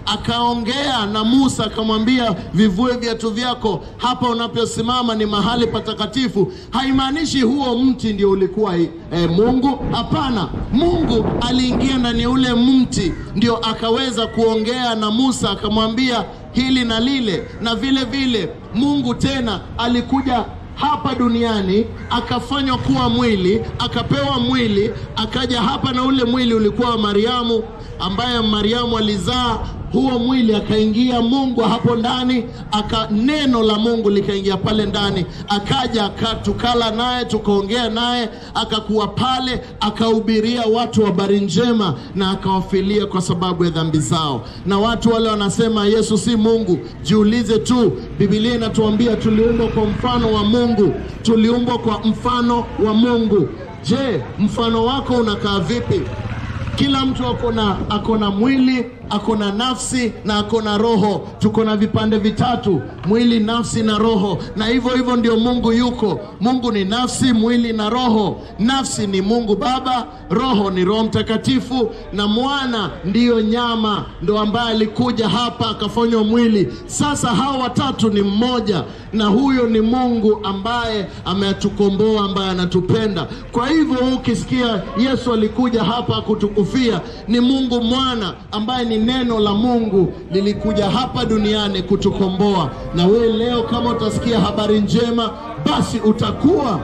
akaongea na Musa akamwambia, vivue viatu vyako, hapa unaposimama ni mahali patakatifu. Haimaanishi huo mti ndio ulikuwa e, Mungu. Hapana, Mungu aliingia ndani ya ule mti ndio akaweza kuongea na Musa akamwambia hili na lile, na vile vile Mungu tena alikuja hapa duniani akafanywa kuwa mwili, akapewa mwili, akaja hapa, na ule mwili ulikuwa wa Mariamu, ambaye Mariamu alizaa huo mwili, akaingia Mungu hapo ndani, aka neno la Mungu likaingia pale ndani, akaja aka, tukala naye tukaongea naye, akakuwa pale, akahubiria watu habari njema na akawafilia kwa sababu ya dhambi zao. Na watu wale wanasema Yesu si Mungu, jiulize tu, Biblia inatuambia tuliumbwa kwa mfano wa Mungu, tuliumbwa kwa mfano wa Mungu. Je, mfano wako unakaa vipi? Kila mtu akona akona mwili akona nafsi na akona roho. Tuko na vipande vitatu, mwili, nafsi na roho, na hivyo hivyo ndio Mungu yuko. Mungu ni nafsi, mwili na roho. Nafsi ni Mungu Baba, roho ni Roho Mtakatifu, na mwana ndiyo nyama, ndo ambaye alikuja hapa akafanywa mwili. Sasa hawa watatu ni mmoja, na huyo ni Mungu ambaye ametukomboa, ambaye anatupenda. Kwa hivyo ukisikia Yesu alikuja hapa kutukufia, ni Mungu mwana ambaye ni neno la Mungu lilikuja hapa duniani kutukomboa. Na wewe leo kama utasikia habari njema, basi utakuwa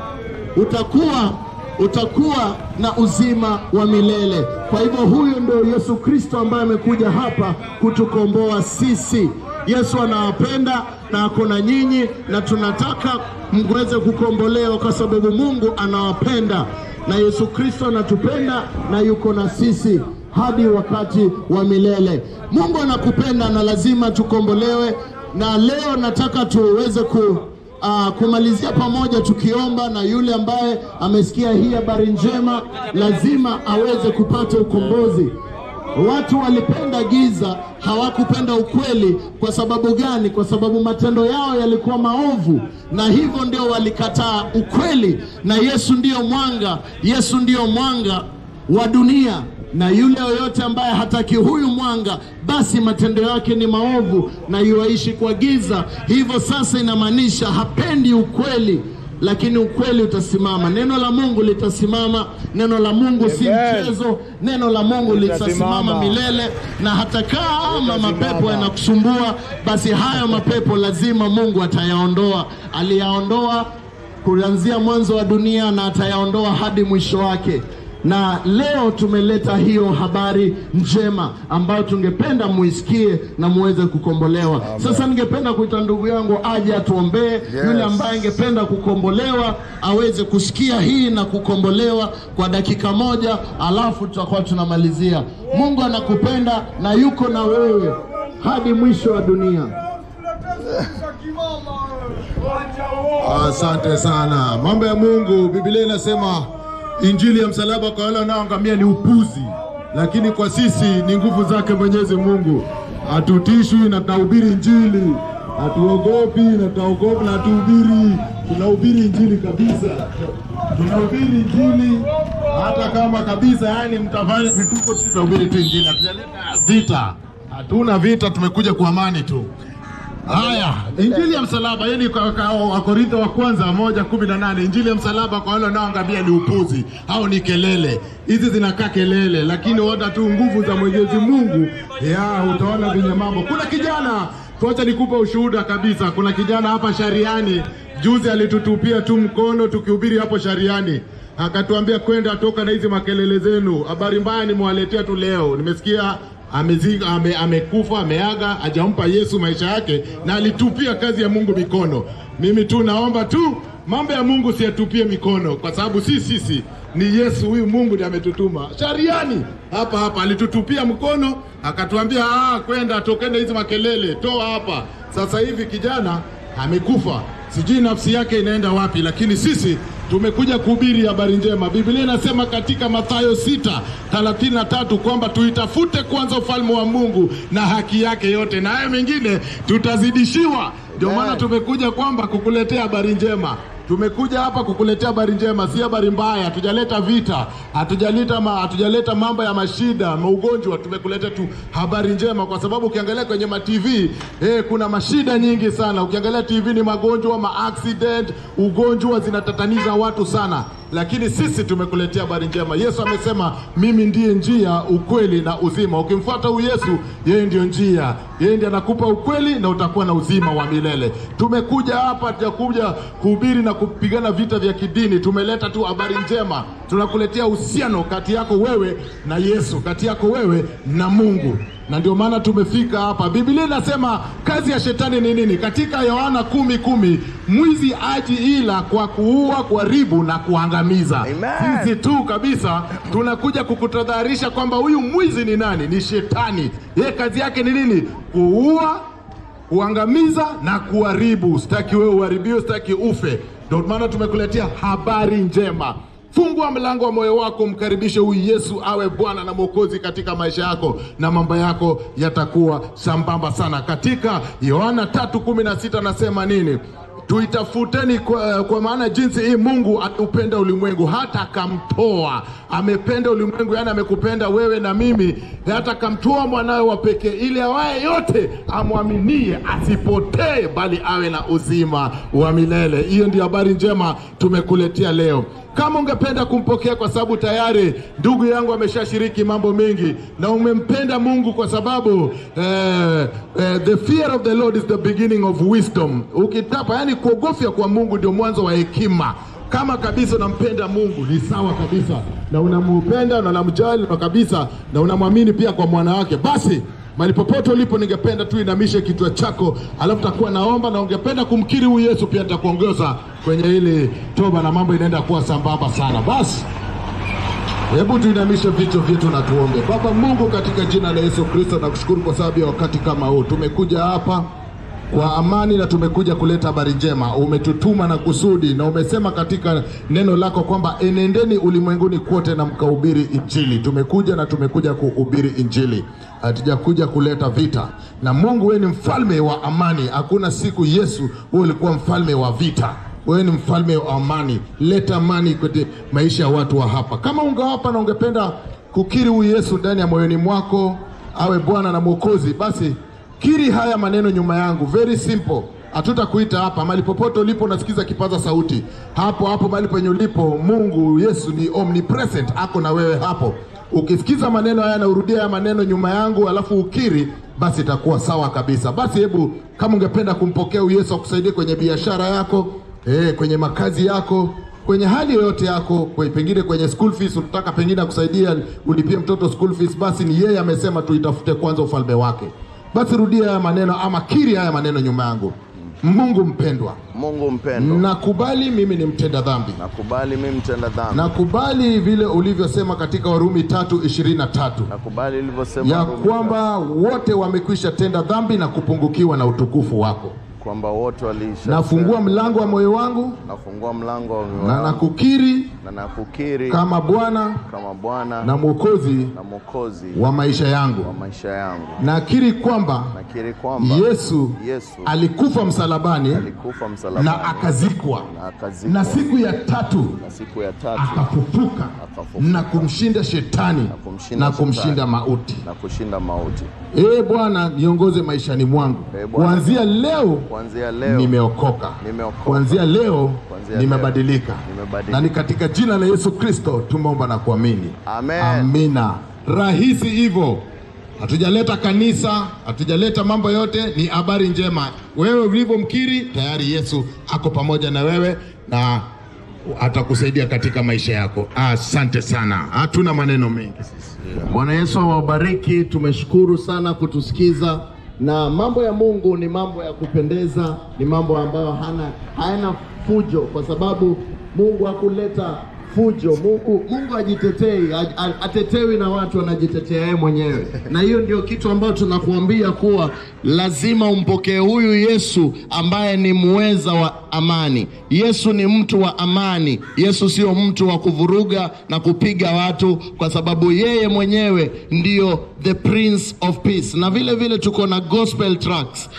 utakuwa utakuwa na uzima wa milele. Kwa hivyo huyu ndio Yesu Kristo ambaye amekuja hapa kutukomboa sisi. Yesu anawapenda na ako na nyinyi, na tunataka mweze kukombolewa kwa sababu Mungu anawapenda na Yesu Kristo anatupenda na yuko na sisi hadi wakati wa milele. Mungu anakupenda na lazima tukombolewe, na leo nataka tuweze ku Uh, kumalizia pamoja tukiomba, na yule ambaye amesikia hii habari njema lazima aweze kupata ukombozi. Watu walipenda giza, hawakupenda ukweli. Kwa sababu gani? Kwa sababu matendo yao yalikuwa maovu, na hivyo ndio walikataa ukweli. Na Yesu ndiyo mwanga, Yesu ndiyo mwanga wa dunia na yule yoyote ambaye hataki huyu mwanga, basi matendo yake ni maovu na yuaishi kwa giza. Hivyo sasa inamaanisha hapendi ukweli, lakini ukweli utasimama, neno la Mungu litasimama. Neno la Mungu si Amen. mchezo, neno la Mungu litasimama Litasimama. milele. Na hata kama mapepo yanakusumbua, basi hayo mapepo lazima Mungu atayaondoa. Aliyaondoa kuanzia mwanzo wa dunia na atayaondoa hadi mwisho wake na leo tumeleta hiyo habari njema ambayo tungependa muisikie na muweze kukombolewa. Sasa ningependa kuita ndugu yangu aje atuombee. Yule ambaye angependa kukombolewa aweze kusikia hii na kukombolewa kwa dakika moja, alafu tutakuwa tunamalizia. Mungu anakupenda na yuko na wewe hadi mwisho wa dunia. Asante sana. Mambo ya Mungu, Biblia inasema injili ya msalaba kwa wale wanaoangamia ni upuzi, lakini kwa sisi ni nguvu zake Mwenyezi Mungu. Hatutishwi na tunahubiri injili, hatuogopi na tunaogopa na hatuhubiri, tunahubiri injili kabisa, tunahubiri injili hata kama kabisa, yani mtafanya vituko, sisi tunahubiri tu injili, hatujaleta vita, hatuna vita, tumekuja kwa amani tu. Haya, injili ya msalaba yani Wakorintho wa kwanza moja kumi na nane injili ya msalaba kwa wale wanaoangamia ni upuzi au ni kelele. Hizi zinakaa kelele, lakini wata tu nguvu za Mwenyezi Mungu ya utaona venye mambo. Kuna kijana tuacha nikupe ushuhuda kabisa. Kuna kijana hapa Shariani juzi alitutupia tu mkono tukihubiri hapo Shariani, akatuambia kwenda toka na hizi makelele zenu. Habari mbaya nimewaletea tu leo, nimesikia amezika ame, amekufa ameaga, hajampa Yesu maisha yake, na alitupia kazi ya Mungu mikono. Mimi tu naomba tu mambo ya Mungu siyatupie mikono, kwa sababu si sisi, ni Yesu huyu Mungu ndiye ametutuma. Shariani hapa hapa alitutupia mkono, akatuambia ah, kwenda tokeni hizi makelele, toa hapa. Sasa hivi kijana amekufa, sijui nafsi yake inaenda wapi, lakini sisi tumekuja kuhubiri habari njema. Biblia inasema katika Mathayo 6:33 kwamba tuitafute kwanza ufalme wa Mungu na haki yake yote, na haya mengine tutazidishiwa. Ndio maana tumekuja kwamba kukuletea habari njema. Tumekuja hapa kukuletea habari njema, si habari mbaya. Hatujaleta vita, hatujaleta ma, hatujaleta mambo ya mashida, maugonjwa. Tumekuleta tu habari njema, kwa sababu ukiangalia kwenye ma TV eh, kuna mashida nyingi sana. Ukiangalia TV ni magonjwa, ma accident, ugonjwa zinatataniza watu sana, lakini sisi tumekuletea habari njema. Yesu amesema mimi ndiye njia, ukweli na uzima. Ukimfuata huyu Yesu, yeye ndio njia, yeye ndiye anakupa ukweli na utakuwa na uzima wa milele. Tumekuja hapa, hatujakuja kuhubiri na kupigana vita vya kidini. Tumeleta tu habari njema, tunakuletea uhusiano kati yako wewe na Yesu, kati yako wewe na Mungu na ndio maana tumefika hapa. Biblia inasema kazi ya shetani ni nini? Katika Yohana kumi kumi, mwizi aji ila kwa kuua, kuharibu na kuangamiza. Amen. Sisi tu kabisa tunakuja kukutadharisha kwamba huyu mwizi ni nani? Ni shetani. Yeye kazi yake ni nini? Kuua, kuangamiza na kuharibu. Sitaki wewe uharibiwe, sitaki ufe. Ndio maana tumekuletea habari njema. Fungua mlango wa moyo wako, mkaribishe huyu Yesu awe Bwana na Mwokozi katika maisha yako, na mambo yako yatakuwa sambamba sana. Katika Yohana tatu kumi na sita anasema nini? Tuitafuteni kwa, kwa maana jinsi hii Mungu aupenda ulimwengu hata akamtoa. Amependa ulimwengu, yani amekupenda wewe na mimi, hata akamtoa mwanawe wa pekee, ili awaye yote amwaminie asipotee, bali awe na uzima wa milele. Hiyo ndio habari njema tumekuletea leo. Kama ungependa kumpokea, kwa sababu tayari ndugu yangu ameshashiriki mambo mengi, na umempenda Mungu kwa sababu eh, eh, the fear of the Lord is the beginning of wisdom. Ukitapa, yani kuogofya kwa Mungu ndio mwanzo wa hekima. Kama kabisa unampenda Mungu ni sawa kabisa, na unampenda na unamjali na kabisa, na unamwamini pia kwa mwana wake, basi Mahali popote ulipo, ningependa tu inamishe kichwa chako, alafu takuwa naomba, na ungependa kumkiri huyu Yesu, pia nitakuongoza kwenye hili toba, na mambo inaenda kuwa sambamba sana. Basi hebu tuinamishe vichwa vyetu na tuombe. Baba Mungu, katika jina la Yesu Kristo, nakushukuru kwa sababu ya wakati kama huu. Tumekuja hapa kwa amani na tumekuja kuleta habari njema. Umetutuma na kusudi, na umesema katika neno lako kwamba enendeni ulimwenguni kote na mkahubiri Injili. Tumekuja na tumekuja kuhubiri Injili, hatujakuja kuleta vita. Na Mungu, wewe ni mfalme wa amani. Hakuna siku Yesu wewe ulikuwa mfalme wa vita. Wewe ni mfalme wa amani. Leta amani kwenye maisha ya watu wa hapa. Kama ungewapa na ungependa kukiri huyu Yesu ndani ya moyoni mwako awe Bwana na Mwokozi, basi kiri haya maneno nyuma yangu, very simple. Hatutakuita hapa mahali popote ulipo, unasikiza kipaza sauti hapo hapo mahali penye ulipo. Mungu Yesu ni omnipresent, ako na wewe hapo. Ukisikiza maneno haya na urudia haya maneno nyuma yangu, alafu ukiri, basi itakuwa sawa kabisa. Basi hebu kama ungependa kumpokea huyu Yesu akusaidie kwenye biashara yako, eh, kwenye makazi yako kwenye hali yoyote yako, kwe- pengine kwenye school fees, unataka pengine akusaidia ulipie mtoto school fees, basi ni yeye amesema tuitafute kwanza ufalme wake. Basi rudia haya maneno ama kiri haya maneno nyuma yangu. Mungu mpendwa, Mungu mpendo, nakubali mimi ni mtenda dhambi, nakubali mimi mtenda dhambi, nakubali vile ulivyosema katika Warumi tatu ishirini na tatu nakubali ilivyosema ya Mungu, kwamba wote wamekwisha tenda dhambi na kupungukiwa na utukufu wako. kwamba wote waliisha. Nafungua mlango wa moyo wangu nafungua mlango wa moyo na wangu nakukiri na nakukiri kama Bwana kama Bwana na Mwokozi na Mwokozi wa maisha wa yangu. maisha yangu. Nakiri kwamba Nakiri kwamba Yesu Yesu alikufa msalabani alikufa msalabani na akazikwa, na akazikwa, na siku ya tatu na siku ya tatu akafufuka Akafufuka. na kumshinda shetani kumshinda na kumshinda shetani. mauti. na kushinda mauti. Ee Bwana, niongoze maishani mwangu. Ee Bwana. Kuanzia leo Kuanzia leo nimeokoka, Nimeokoka. kuanzia leo Kuanzia nimebadilika, leo nimebadilika. na ni katika jina la Yesu Kristo tumeomba na kuamini. Amen. Amina. Rahisi hivyo. Hatujaleta kanisa, hatujaleta mambo yote, ni habari njema. Wewe ulivyomkiri tayari, Yesu ako pamoja na wewe na atakusaidia katika maisha yako. Asante sana, hatuna maneno mengi sisi. Bwana Yesu awabariki. Tumeshukuru sana kutusikiza, na mambo ya Mungu ni mambo ya kupendeza, ni mambo ambayo hana hayana fujo, kwa sababu Mungu hakuleta fujo. Mungu Mungu ajitetei, a- a- atetewi na watu, anajitetea yeye mwenyewe, na hiyo ndio kitu ambacho tunakuambia kuwa lazima umpokee huyu Yesu ambaye ni muweza wa amani. Yesu ni mtu wa amani. Yesu sio mtu wa kuvuruga na kupiga watu, kwa sababu yeye mwenyewe ndio the prince of peace. Na vile vile tuko na gospel tracks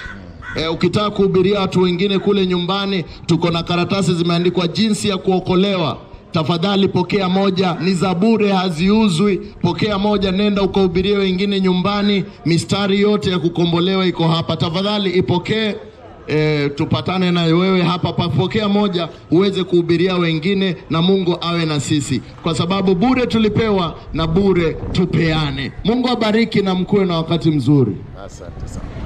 E, ukitaka kuhubiria watu wengine kule nyumbani, tuko na karatasi zimeandikwa jinsi ya kuokolewa. Tafadhali pokea moja, ni za bure, haziuzwi. Pokea moja, nenda ukahubirie wengine nyumbani. Mistari yote ya kukombolewa iko hapa, tafadhali ipokee. E, tupatane na wewe hapa, papokea moja uweze kuhubiria wengine, na Mungu awe na sisi, kwa sababu bure tulipewa na bure tupeane. Mungu abariki na mkuwe na wakati mzuri. Asante sana.